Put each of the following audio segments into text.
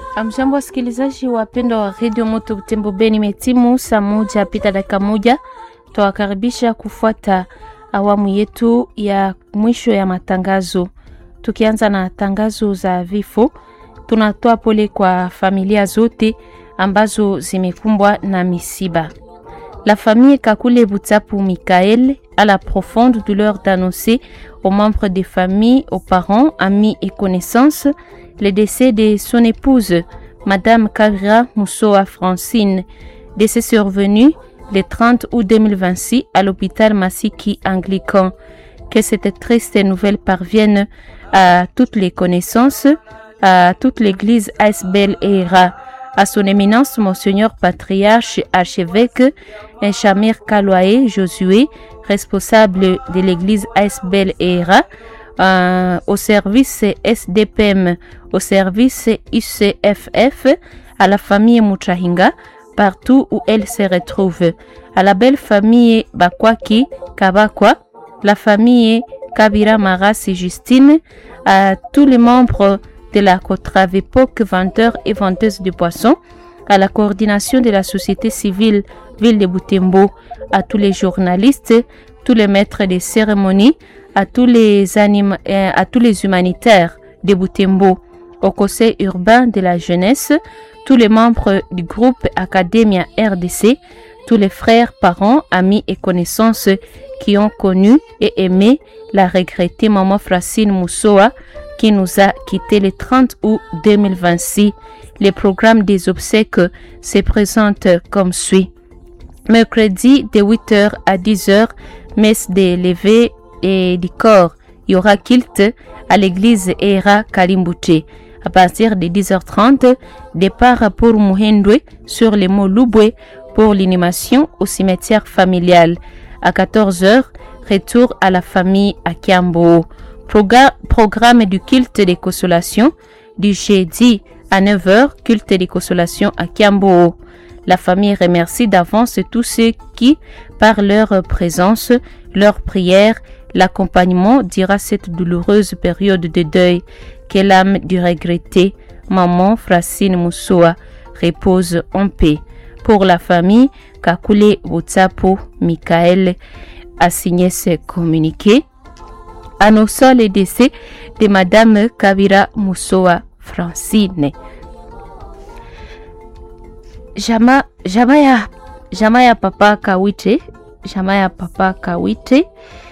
Amjambo, wasikilizaji wapendwa wa redio Moto Butembo Beni, metimu saa moja pita dakika moja. Twawakaribisha kufuata awamu yetu ya mwisho ya matangazo, tukianza na tangazo za vifo. Tunatoa pole kwa familia zote ambazo zimekumbwa na misiba. La famille Kakule Boutapu Michael a la profonde douleur d'annoncer aux membres des familles, aux parents, amis et connaissances le décès de son épouse, Madame Kavira Moussoa Francine, décès survenu le 30 août 2026 à l'hôpital Massiki Anglican. Que cette triste nouvelle parvienne à toutes les connaissances, à toute l'église Asbel et Hera, à son éminence Monseigneur Patriarche Archevêque Enchamir Kaloae Josué, responsable de l'église Asbel et Hera, euh, au service SDPM, au service ICFF, à la famille Muchahinga, partout où elle se retrouve, à la belle famille Bakwaki Kabakwa, la famille Kabira Marasi Justine, à tous les membres de la Cotravepoc, vendeurs et vendeuses de poissons, à la coordination de la société civile Ville de Boutembo, à tous les journalistes, tous les maîtres des cérémonies, à tous les anim à tous les humanitaires de Boutembo, au conseil urbain de la jeunesse, tous les membres du groupe Academia RDC, tous les frères, parents, amis et connaissances qui ont connu et aimé la regrettée maman Francine Moussoa qui nous a quitté le 30 août 2026. Les programmes des obsèques se présentent comme suit. Mercredi de 8h à 10h, messe des levées et du corps. Il y aura kilt à l'église Era Kalimbouché. À partir de 10h30, départ pour Muhendwe sur les mots Loubwe pour l'inhumation au cimetière familial. À 14h, retour à la famille à Kiambo. Proga programme du culte des consolations du jeudi à 9h, culte des consolations à Kiambo. La famille remercie d'avance tous ceux qui, par leur présence, leur prière, l'accompagnement, dira cette douloureuse période de deuil que l'âme du regretté, maman Francine Moussoa, repose en paix. Pour la famille, Kakule Wotsapo Michael a signé ce communiqué annonçant le décès de Madame Kabira Moussoa Francine. Jama, jama, ya, jama ya papa Kawite, jama ya papa Kawite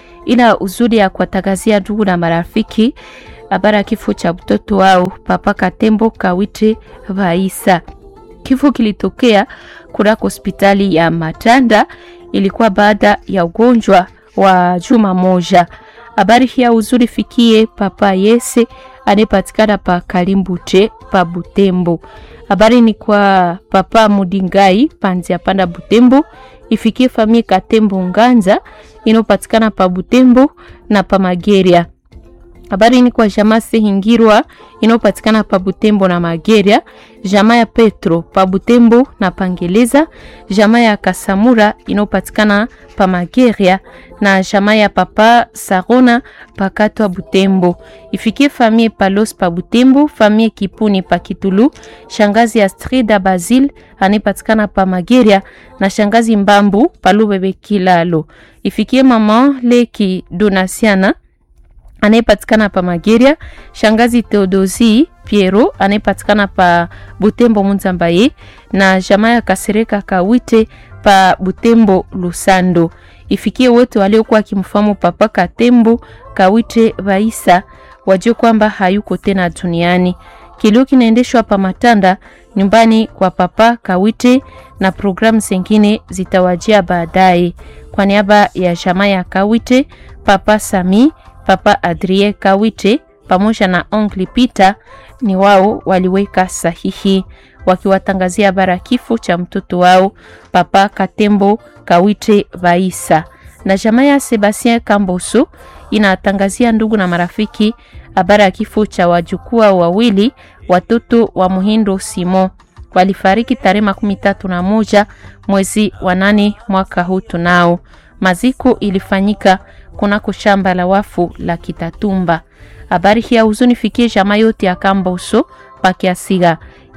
ina uzuri ya kuwatangazia ndugu na marafiki habari ya kifo cha mtoto wao papa Katembo Kawite Vaisa. Kifo kilitokea kunako hospitali ya Matanda, ilikuwa baada ya ugonjwa wa juma moja. Habari hii ya uzuri fikie papa Yese anayepatikana pa Kalimbute pa Butembo. Habari ni kwa papa Mudingai Panzia Panda Butembo, ifikie famille Katembo Nganza inayopatikana pa Butembo na pa Mageria. Habari ni kwa jamaa Sehingirwa inayopatikana pa Butembo na Mageria, jamaa ya Petro pa Butembo na Pangeleza, jamaa ya Kasamura inayopatikana pa Mageria na jamaa ya papa Sarona pa Katwa Butembo. Ifikie famille Palos pa Butembo, famille Kipuni pa Kitulu, shangazi Astrida Basil anayepatikana pa Mageria na shangazi Mbambu pa Lubebe Kilalo. Ifikie mama Leki Donasiana anayepatikana pa Mageria, shangazi Theodosi Piero anayepatikana pa Butembo Munzambaye na jamaa ya Kasereka Kawite pa Butembo Lusando. Ifikie wote waliokuwa akimfahamu papa Katembo Kawite Vaisa wajue kwamba hayuko tena duniani. Kilio kinaendeshwa pa Matanda nyumbani kwa papa Kawite na programu zingine zitawajia baadaye. Kwa niaba ya jamaa ya Kawite, papa Sami Papa Adrie Kawite pamoja na Oncle Peter ni wao waliweka sahihi wakiwatangazia habari kifo cha mtoto wao Papa Katembo Kawite Vaisa. Na jamaa ya Sebastien Kamboso inatangazia ndugu na marafiki habari ya kifo cha wajukuu wawili watoto wa Muhindo Simo walifariki tarehe makumi tatu na moja mwezi wa nane mwaka huu tunao. Maziko ilifanyika kunako shamba la wafu la Kitatumba. Habari hii ya huzuni fikie jamaa yote ya Kamboso pakiasiga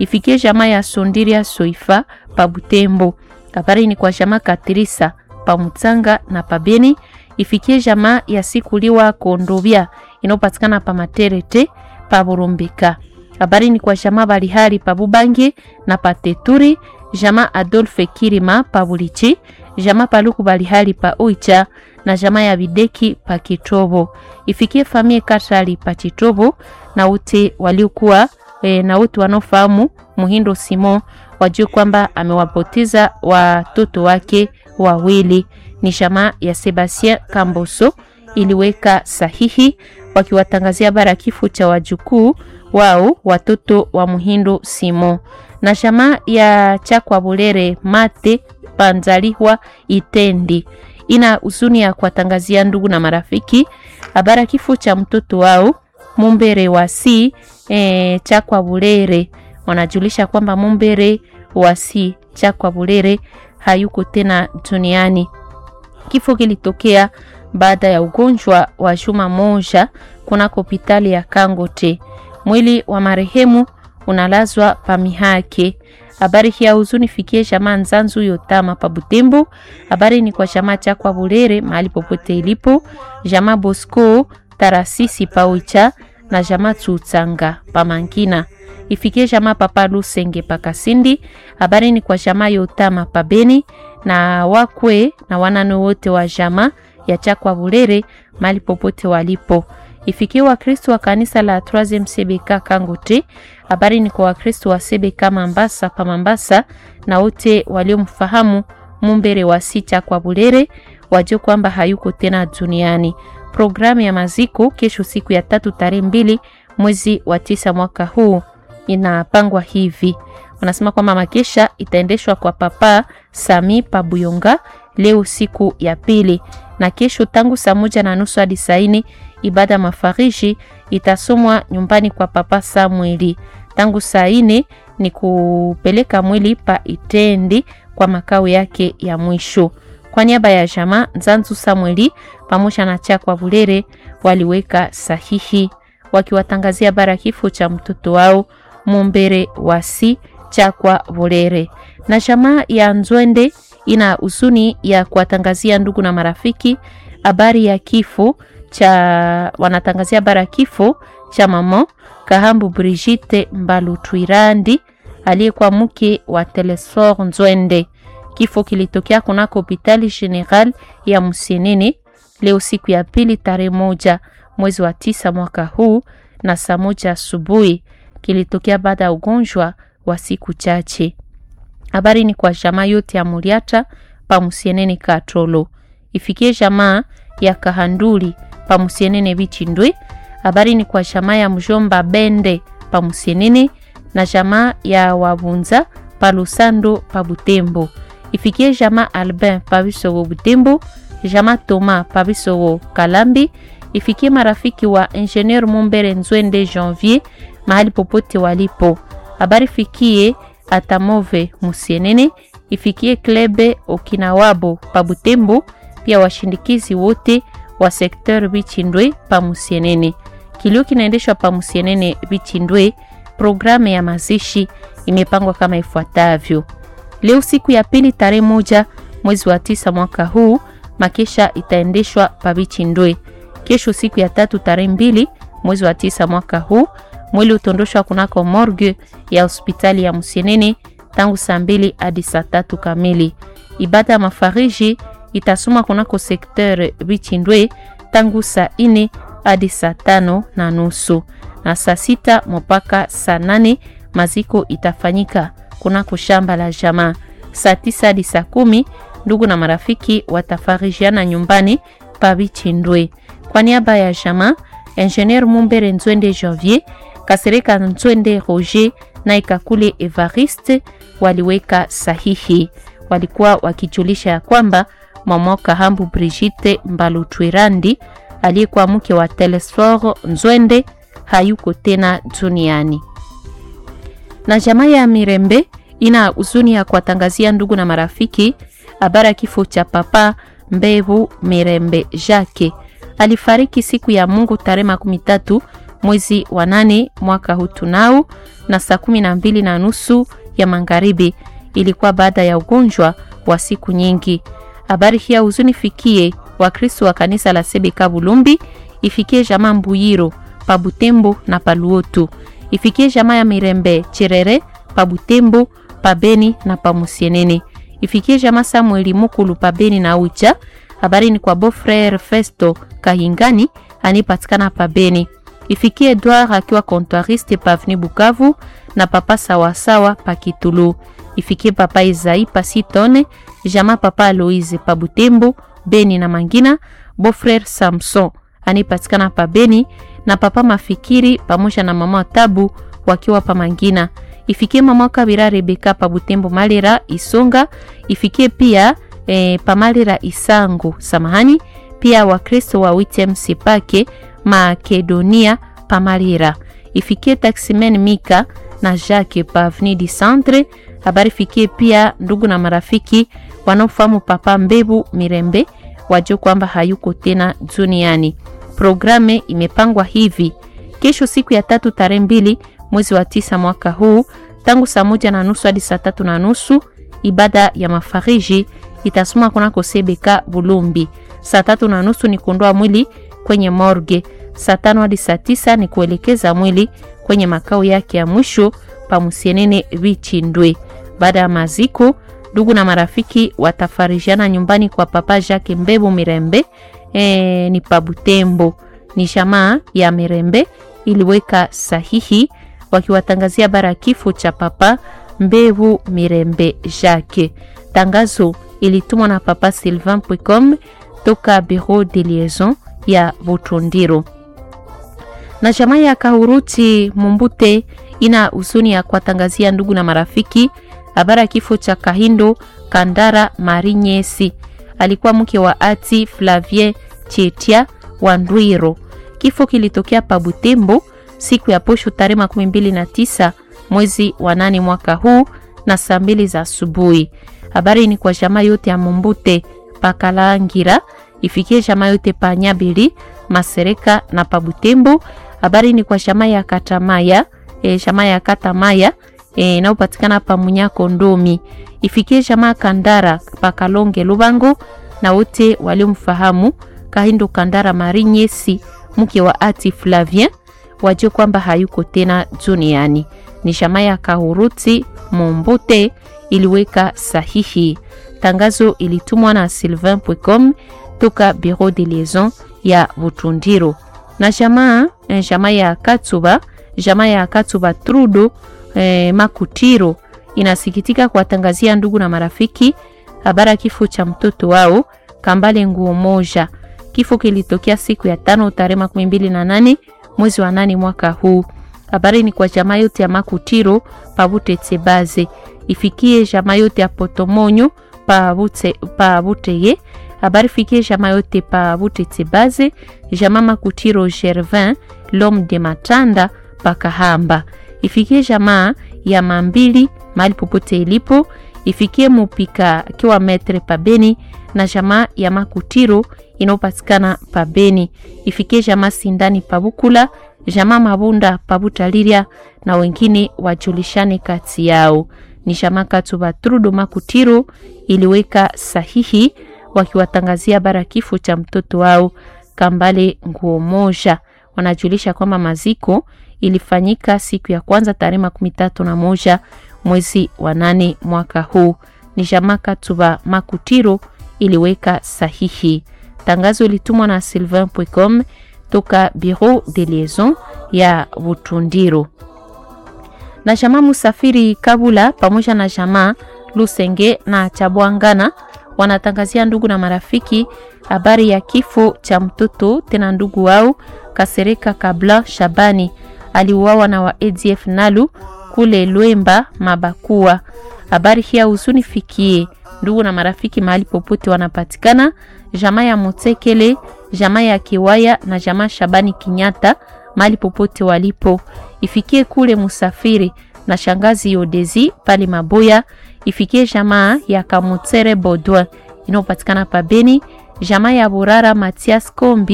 ifikie jamaa ya Sondiria Soifa pa Butembo. Habari ni kwa jamaa Katrisa pa Mutsanga na pa Beni, ifikie jamaa ya Sikuliwa Kondobia inayopatikana pa Materete pa Burumbika. Habari ni kwa jamaa Balihari pa Bubange na pa Teturi, jamaa Adolphe Kirima pa Bulichi, jamaa Paluku Balihari pa Uicha na jamaa ya Bideki pa Kitobo. Ifikie famie Katali pa Kitobo na wote waliokuwa e, na wote wanaofahamu Muhindo Simon wajue kwamba amewapoteza watoto wake wawili. Ni jamaa ya Sebastien Kamboso iliweka sahihi wakiwatangazia habari ya kifo cha wajukuu wao watoto wa Muhindo Simon na jamaa ya Chakwa Bulere Mate Panzalihwa Itendi ina huzuni ya kuwatangazia ndugu na marafiki habari ya kifo cha mtoto wao Mumbere wa si e, Chakwa Bulere. Wanajulisha kwamba Mumbere wa si Chakwa Bulere hayuko tena duniani. Kifo kilitokea baada ya ugonjwa wa juma moja kunako hospitali ya Kangote. Mwili wa marehemu unalazwa pamihake. Habari hii ya huzuni fikie jamaa Nzanzu Yotama pa Butembo. Habari ni kwa jamaa Chakwa Bulere mahali popote ilipo, jamaa Bosco Tarasisi pa Oicha na jamaa Tsutsanga pa Mankina. Ifikie jamaa Papa Lusenge pa Kasindi. Habari ni kwa jamaa Yotama pa Beni na wakwe na wanane wote wa jamaa ya Chakwa Bulere mahali popote walipo. Ifikie Wakristo wa kanisa la 3 CBK Kangote. Habari ni kwa Wakristo wa CBK Mambasa pa Mambasa na wote waliomfahamu Mumbere wa sita kwa Bulere wajue kwamba hayuko tena duniani. Programu ya maziko kesho siku ya tatu tarehe mbili mwezi wa tisa mwaka huu inapangwa hivi. Wanasema kwamba makesha itaendeshwa kwa Papa Sami Pabuyonga leo siku ya pili, na kesho tangu saa moja na nusu hadi saa nne ibada mafariji itasomwa nyumbani kwa Papa Samueli. Tangu saa nne ni kupeleka mwili pa Itendi kwa makao yake ya mwisho. Kwa niaba ya jamaa Nzanzu Samueli pamoja na Chakwa Bulere waliweka sahihi wakiwatangazia bara kifo cha mtoto wao Mumbere wasi Chakwa Bulere. Na jamaa ya Nzwende ina huzuni ya kuwatangazia ndugu na marafiki habari ya kifo cha wanatangazia habari ya kifo cha mama Kahambu Brigitte Mbalutwirandi aliyekuwa mke wa Telesfor Nzwende. Kifo kilitokea kunako hospitali general ya Musenene leo siku ya pili tarehe moja mwezi wa tisa mwaka huu na saa moja asubuhi. Kilitokea baada ya ugonjwa wa siku chache. Habari ni kwa jamaa yote ya Muliata pa Musienene Katolo, ifikie jamaa ya Kahanduli pa Musienene Bichindwe. Habari ni kwa jamaa ya Mjomba Bende pa Musienene na jamaa ya Wabunza pa Lusando pa Butembo. Ifikie jamaa Albin pa Bisogo Butembo, jamaa Toma pa Bisogo Kalambi. Ifikie marafiki wa Ingenieur Mumbere Nzwende Janvier mahali popote walipo. Habari fikie Atamove Musienene, ifikie Klebe Okinawabo pa Butembo, pia washindikizi wote wa sekteur Bichindwe pa Musienene. Kilio kinaendeshwa pa Musienene Bichindwe. Programu ya mazishi imepangwa kama ifuatavyo: leo siku ya pili tarehe moja mwezi wa tisa mwaka huu, makesha itaendeshwa pa Bichindwe. Kesho siku ya tatu tarehe mbili mwezi wa tisa mwaka huu mwili utondoshwa kunako morgue ya hospitali ya Musienene tangu saa mbili hadi saa tatu kamili. Ibada ya mafariji itasoma kunako sekteur Bichindwe tangu saa ine hadi saa tano na nusu na saa sita mpaka saa nane maziko itafanyika kunako shamba la jamaa. Saa tisa hadi saa kumi ndugu na marafiki watafarijiana nyumbani pa Bichindwe. Kwa niaba ya jamaa Ingenieur Mumbere Nzwende Janvier Kasereka Nzwende Roger na Ikakule Evariste waliweka sahihi. Walikuwa wakijulisha ya kwamba mama Kahambu Brigitte Mbalutwirandi aliyekuwa mke wa Telesfor Nzwende hayuko tena duniani. Na jamaa ya Mirembe ina huzuni ya kuwatangazia ndugu na marafiki habari ya kifo cha papa Mbevu Mirembe Jacques alifariki siku ya Mungu tarehe makumi tatu mwezi wa nane mwaka huu tunao na saa kumi na mbili na nusu ya magharibi. Ilikuwa baada ya ugonjwa wa siku nyingi. Habari hii ya huzuni fikie Wakristo wa kanisa la Sebeka Bulumbi, ifikie jamaa Mbuyiro pa Butembo na Paluotu, ifikie jamaa ya Mirembe Cherere pa Butembo, pa Beni na pa Musienene, ifikie jamaa Samueli Mukulu pa Beni na Ucha. Habari ni kwa Beau-Frere Festo Kahingani anipatikana pa Beni, ifikie Edouard akiwa comptoiriste pa Avenue Bukavu na papa sawasawa pa Kitulu, ifikie papa Izai pa Sitone, jamaa papa Aloise pa Butembo, Beni na Mangina. Beau-Frere Samson anipatikana pa Beni na papa Mafikiri pamoja na mama Tabu wakiwa pa Mangina. Ifikie mama Kabira Rebeka pa Butembo Malera Isonga. Ifikie pia e, pa Malera Isangu samahani, pia Wakristo wa Witem Sipake Makedonia pa Malera. Ifikie Taximen Mika na Jacques pa Avenue du Centre. Habari fikie pia ndugu na marafiki wanaofahamu papa Mbebu Mirembe wajue kwamba hayuko tena duniani. Programe imepangwa hivi: kesho siku ya tatu tarehe mbili mwezi wa tisa mwaka huu tangu saa moja na nusu hadi saa tatu na nusu ibada ya mafariji itasoma kunako Sebeka Bulumbi. Saa tatu na nusu ni kuondoa mwili kwenye morgue. Saa tano hadi saa tisa ni kuelekeza mwili kwenye makao yake ya mwisho pa Musienene Vichindwe. Baada ya maziko, ndugu na marafiki watafarijana nyumbani kwa papa Jacques Mbebu Mirembe e, ni pa Butembo. Ni jamaa ya Mirembe iliweka sahihi wakiwatangazia bara kifo cha papa Mbebu Mirembe Jacques. Tangazo ilitumwa na papa Sylvain Pwecom toka bureau de liaison ya Butundiro. Na jamaa ya Kahuruti Mumbute ina huzuni ya kuwatangazia ndugu na marafiki habari ya kifo cha Kahindo Kandara Marinyesi, alikuwa mke wa ati Flavie Chetia wa Ndwiro. Kifo kilitokea pa Butembo siku ya posho tarehe makumi mbili na tisa mwezi wa nane mwaka huu na saa mbili za asubuhi. Habari ni kwa jamaa yote ya Mumbute Pakalangira, ifikie jamaa yote pa Nyabili Masereka na pa Butembo. Habari ni kwa jamaa ya Katamaya e, jamaa ya Katamaya inayopatikana e, pa Munyako Ndomi, ifikie jamaa Kandara pa Kalonge Lubango na wote waliomfahamu Kahindo Kandara Marinyesi mke wa ati Flavien wajue kwamba hayuko tena duniani. Ni jamaa ya Kahuruti Mombute iliweka sahihi. Tangazo ilitumwa na Sylvain Pwecom toka bureau de liaison ya Butundiro. Na jamaa jamaa ya Katsuba jamaa ya Katsuba Trudo eh, Makutiro inasikitika kuwatangazia ndugu na marafiki habari ya kifo cha mtoto wao Kambale Nguo Moja. Kifo kilitokea siku ya tano tarehe makumi mbili na nane mwezi wa nane mwaka huu. Habari ni kwa jamaa yote ya Makutiro pabute Tsebaze, ifikie jamaa yote ya Potomonyo pabute pabuteye. Habari fikie jamaa yote pabute Tsebaze, jamaa Makutiro Gervin Lom de Matanda pakahamba, ifikie jamaa ya Mambili mahali popote ilipo, ifikie Mupika akiwa metre pabeni na jamaa ya Makutiro inayopatikana pabeni, ifikie jamaa Sindani pabukula jamaa Mabunda pabutaliria na wengine wajulishane kati yao. Ni jamaa Katuba Trudo Makutiro iliweka sahihi wakiwatangazia bara kifo cha mtoto wao Kambale Nguo Moja. Wanajulisha kwamba maziko ilifanyika siku ya kwanza tarehe makumi tatu na moja mwezi wa nane mwaka huu. Ni jamaa Katuba Makutiro iliweka sahihi. Tangazo ilitumwa na Sylvain Pwecom toka bureau de liaison ya Butundiro. Na jamaa Musafiri Kabula pamoja na jamaa Lusenge na Chabwangana wanatangazia ndugu na marafiki habari ya kifo cha mtoto tena ndugu wao Kasereka Kabla Shabani aliuawa na wa ADF Nalu kule Lwemba Mabakua. Habari hii huzuni fikie ndugu na marafiki mahali popote wanapatikana, jamaa ya Motekele, jamaa ya Kiwaya na jamaa Shabani Kinyata mahali popote walipo, ifikie kule Musafiri na shangazi Yodezi pale Maboya, ifikie jamaa ya Kamutere Bodwa inayopatikana pa Beni, jamaa ya Burara Matias Kombi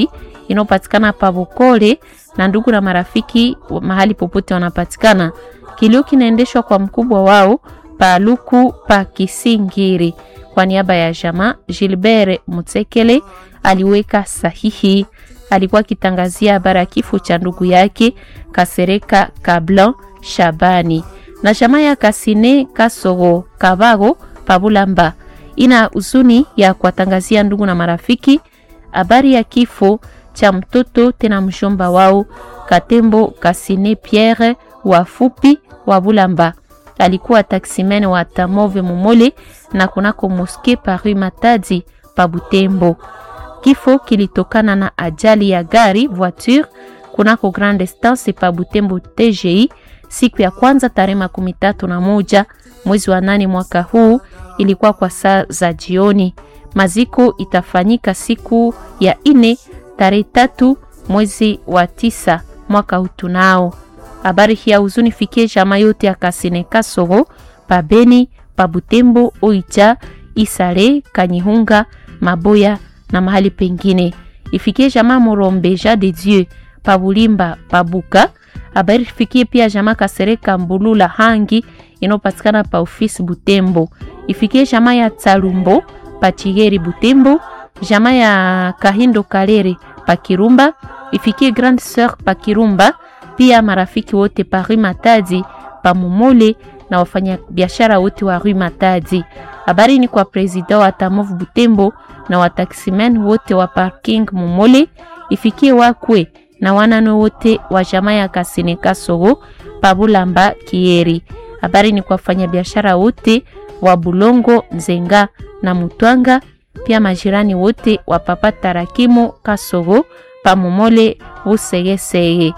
inayopatikana pa Bokole na ndugu na marafiki mahali popote wanapatikana. Kilio kinaendeshwa kwa mkubwa wao Paluku pa Kisingiri. Kwa niaba ya jamaa, Gilbert Mutsekele aliweka sahihi. Alikuwa akitangazia habari ya kifo cha ndugu yake Kasereka Kablan Shabani na jamaa ya Kasine Kasoro Kabago Pabulamba ina huzuni ya kuwatangazia ndugu na marafiki habari ya kifo cha mtoto tena mshomba wao Katembo Kasine Pierre wafupi wa Bulamba. Alikuwa taximen wa Tamove Momole na kunako moske Paris Matadi pa Butembo. Kifo kilitokana na ajali ya gari voiture kunako Grande Estance pa Butembo TGI siku ya kwanza tarehe makumi tatu na moja mwezi wa nane mwaka huu, ilikuwa kwa saa za jioni. Maziko itafanyika siku ya ine tarehe tatu mwezi wa tisa mwaka huu. Tunao habari hii ya huzuni fikie jamaa yote ya Kasine Kasoro pa Beni pa Butembo Oicha Isale Kanyihunga Maboya na mahali pengine. Ifikie jamaa Morombe Ja de Dieu pa Bulimba pa Buka. Habari ifikie pia jamaa Kasereka Mbulula Hangi inayopatikana pa ofisi Butembo. Ifikie jamaa ya Tsalumbo pa Chigeri Butembo, jamaa ya Kahindo Kalere pa Kirumba. Ifikie Grande Sœur pa Kirumba, pia marafiki wote pa Rue Matadi pa Momole na wafanya biashara wote wa Rue Matadi. Habari ni kwa president wa Tamov Butembo na wataximen wote wa parking Momole. Ifikie wakwe na wanano wote wa jamaa ya Kasine Kasoro Pabulamba Kieri. Habari ni kwa fanya biashara wote wa Bulongo Nzenga na Mutwanga, pia majirani wote wa Papa Tarakimu Kasoro Pamomole Usegesege.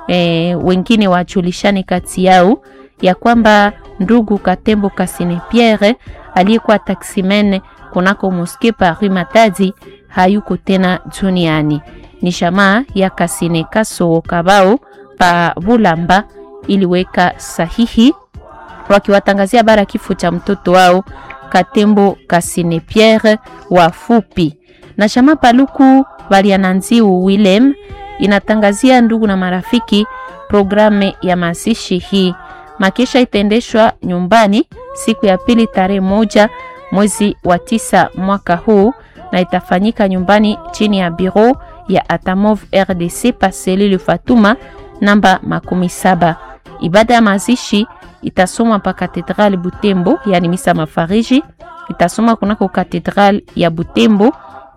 E, wengine wajulishane kati yao ya kwamba ndugu Katembo Kasine Pierre aliyekuwa taximen kunako moske Paris Matadi hayuko tena duniani. Ni jamaa ya Kasine Kasoro Kabao pa Bulamba iliweka sahihi wakiwatangazia bara kifo cha mtoto wao Katembo Kasine Pierre wafupi. Na jamaa Paluku Baliananziu Willem inatangazia ndugu na marafiki programu ya mazishi hii. Makesha itaendeshwa nyumbani siku ya pili tarehe moja mwezi wa tisa mwaka huu na itafanyika nyumbani chini ya biro ya Atamov RDC Paselile Fatuma namba makumi saba. Ibada ya mazishi itasomwa pa katedrali Butembo, yani misa mafariji itasomwa kunako katedrali ya Butembo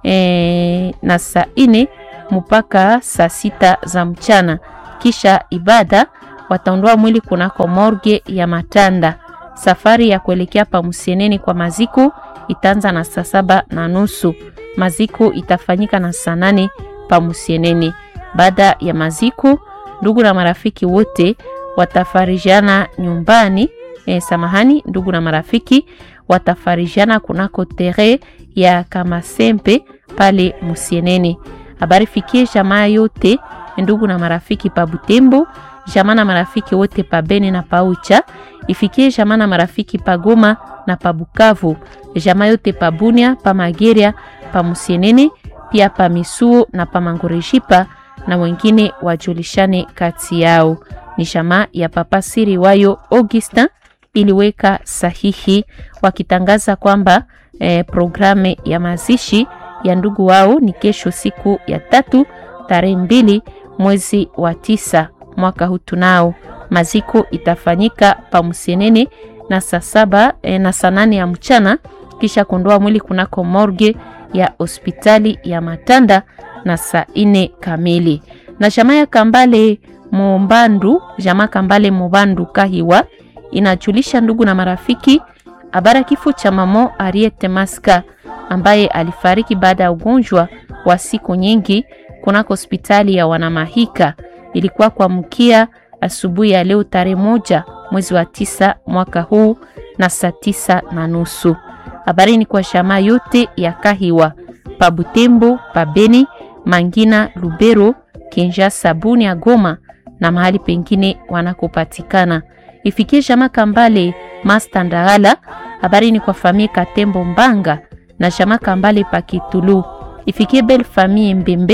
e, na saa ine mpaka saa sita za mchana. Kisha ibada wataondoa mwili kunako morgue ya Matanda. Safari ya kuelekea pa Musieneni kwa maziko itaanza na saa saba na nusu. Maziko itafanyika na saa nane pa Musieneni. Baada ya maziko, ndugu na marafiki wote watafarijiana nyumbani. E, samahani, ndugu na marafiki watafarijiana kunako tere ya Kamasempe pale Musieneni. Habari fikie jamaa yote ndugu na marafiki pa Butembo, jamaa na marafiki wote pa Beni na pa Ucha, ifikie jamaa na marafiki pa Goma na pa Bukavu, jamaa yote pa Bunia, pa Mageria, pa Musienene, pia pa Misuo na pa Mangorejipa na wengine wajulishane kati yao. Ni jamaa ya Papa Siri wayo Augustin iliweka sahihi wakitangaza kwamba eh, programu ya mazishi ya ndugu wao ni kesho siku ya tatu tarehe mbili mwezi wa tisa mwaka huu. Tunao maziko itafanyika pa Musienene na saa saba eh, na saa nane ya mchana, kisha kuondoa mwili kunako morgue ya hospitali ya Matanda na saa ine kamili. Na jamaa ya Kambale Mumbandu, jamaa Kambale Mubandu Kahiwa inajulisha ndugu na marafiki habara kifo cha mamo Ariete Maska ambaye alifariki baada ya ugonjwa wa siku nyingi kunako hospitali ya Wanamahika. Ilikuwa kwa mkia asubuhi ya leo tarehe moja mwezi wa tisa mwaka huu na saa tisa na nusu. Habari ni kwa jamaa yote ya Kahiwa pa Butembo, pa Beni, Mangina, Lubero, Kinshasa, Bunia, Goma na mahali pengine wanakopatikana. Ifikie jamaa Kambale Masta Ndagala. Habari ni kwa famie Katembo Mbanga na jamaa Kambale Pakitulu. Ifikie bel famille Mbembe.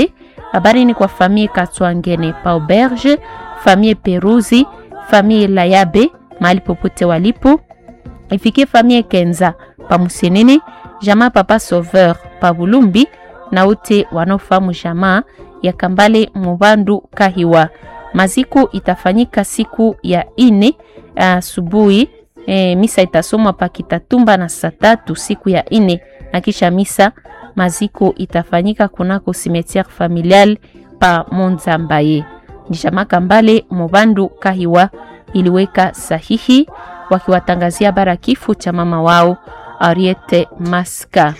Habari ni kwa famille Katwangene pa Auberge, famille Peruzi, famille Layabe mahali popote walipo, ifikie famille Kenza pa Musenene, jamaa Papa Sauveur pa Bulumbi na wote wanaofahamu jamaa ya Kambale Mubandu Kahiwa. Maziko itafanyika siku ya ine asubuhi. E, misa itasomwa pa Kitatumba na saa tatu siku ya ine, na kisha misa maziko itafanyika kunako cimetière familial pa Monzambaye. Ni jamaa Kambale Mubandu Kahiwa iliweka sahihi wakiwatangazia bara kifo cha mama wao Ariete Maska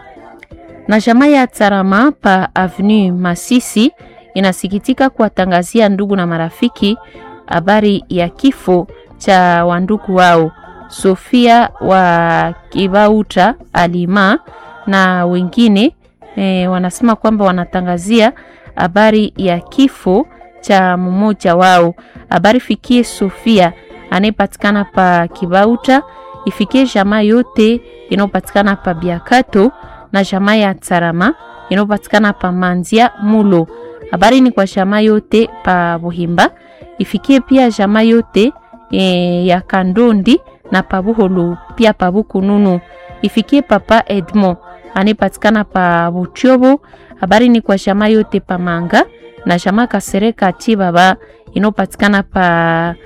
na jamaa ya Tsarama pa Avenue Masisi inasikitika kuwatangazia ndugu na marafiki habari ya kifo cha wandugu wao Sofia wa Kibauta Alima na wengine e, wanasema kwamba wanatangazia habari ya kifo cha mmoja wao. Habari fikie Sofia anayepatikana pa Kibauta, ifikie jamaa yote inayopatikana pa Biakato na jamaa ya Tsarama inayopatikana pa Manzia Mulo. Habari ni kwa jamaa yote pa Buhimba, ifikie pia jamaa yote e, ya Kandondi na pa Buholu pia pa Bukununu, ifikie papa Edmond anayepatikana pa Butyobo. Habari ni kwa jamaa yote pa Manga na jamaa Kasereka Chibaba inayopatikana pa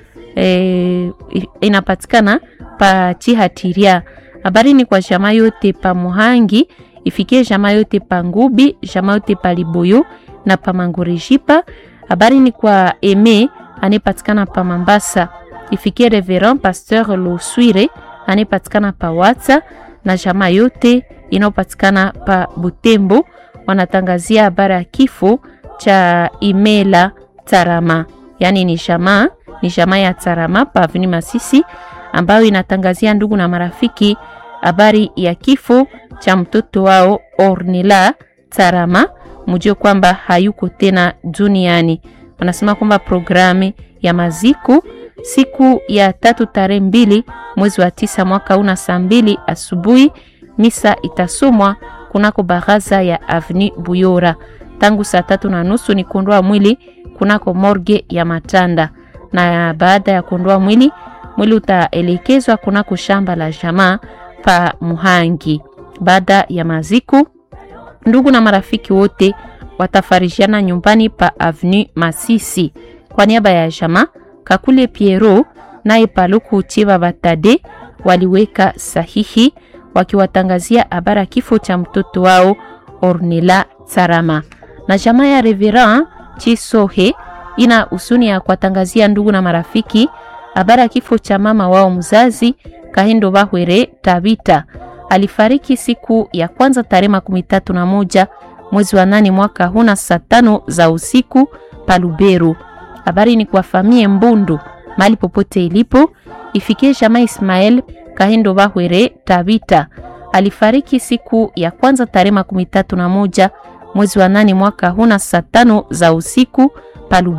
e, inapatikana pa Chihatiria. Habari ni kwa jamaa yote pa Muhangi ifikie jamaa yote pa Ngubi, jamaa yote pa Liboyo na pa Mangorejipa. Habari ni kwa Eme anayepatikana pa Mambasa, ifikie Reverend Pasteur Loswire anayepatikana pa Watsa na jamaa yote inayopatikana pa Butembo. Wanatangazia habari ya kifo cha Imela Tarama, yaani ni jamaa ni jamaa ya Tarama pa Avenue Masisi ambayo inatangazia ndugu na marafiki habari ya kifo cha mtoto wao Ornella Tarama, mjue kwamba hayuko tena duniani. Wanasema kwamba programu ya maziko siku ya tatu tarehe mbili mwezi wa tisa mwaka una saa mbili asubuhi, misa itasomwa kunako baraza ya Avenue Buyora tangu saa tatu na nusu ni kuondoa mwili kunako morgue ya Matanda, na baada ya kuondoa mwili mwili utaelekezwa kunako shamba la jamaa pa Muhangi. Baada ya maziku, ndugu na marafiki wote watafarishiana nyumbani pa Avenue Masisi. Kwa niaba ya jamaa Kakule Piero naye Paluku Chiba Batade waliweka sahihi wakiwatangazia habara kifo cha mtoto wao Ornella Tsarama. Na jamaa ya Reverend Chisohe ina husuni ya kuwatangazia ndugu na marafiki habara kifo cha mama wao mzazi Kahindo Bahwere Tabita alifariki siku ya kwanza tarehe makumi tatu na moja mwezi wa nane mwaka huna saa tano za usiku Paluberu. Habari ni kwa famie Mbundu mali popote ilipo, ifikie jamaa Ismael Kahindo Bahwere Tabita alifariki siku ya kwanza tarehe makumi tatu na moja mwezi wa nane mwaka huna saa tano za usiku Paluberu.